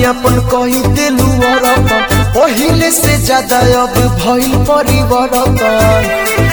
अपन कही दिलू औरत पहिले से ज्यादा अब भइल परिवर्तन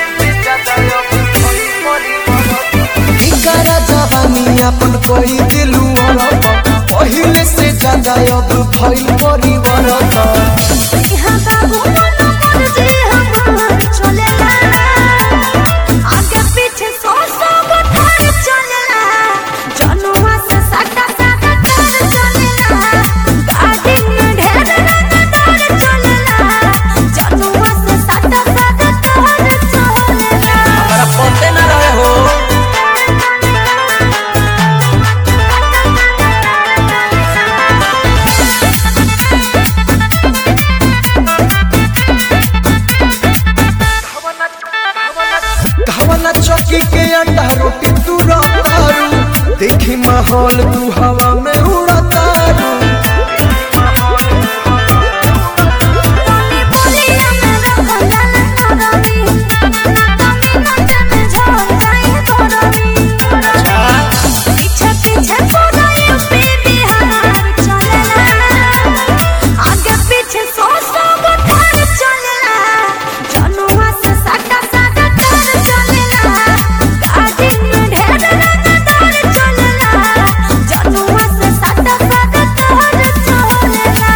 इकारा जवानी अपन कही दिलू औरत पहिले से ज्यादा अब भइल परिवर्तन यहाँ बाबू मन मर्जी हमार चलेला आगे पीछे सौ सौ गो थार चलेला जनुआ से साटा साटा तार चलेला गाड़ी में ढेर रंगदार चलेला जनुआ से साटा साटा तार चलेला हमारा पते ना रहे हो घवना चौकी के अंडा रोटी तू रतारू देखी माहौल तू हवा में उड़तारू बोलिया में रखला करमी कमी नचे में झड़ जाए करमी पीछे पीछे पूरा यूपी बिहार चलेला आगे पीछे सौ सौ गो थार चलेला जनुआ से साटा साटा तार चलेला गाड़ी में ढेर रंगदार चलेला जनुआ से साटा साटा तार चलेला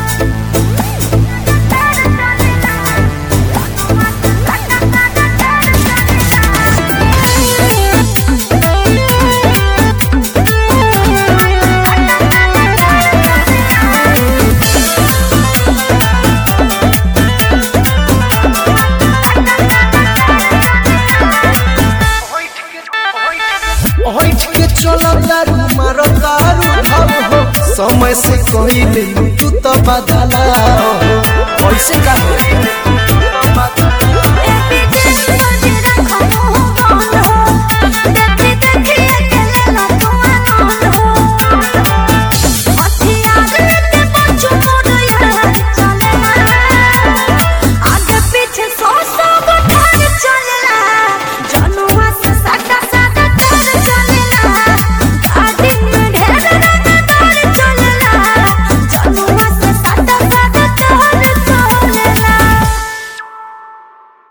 हट के चला दारू मारो दारू भाव हो समय से कहले तू तो बदला हो कैसे का हो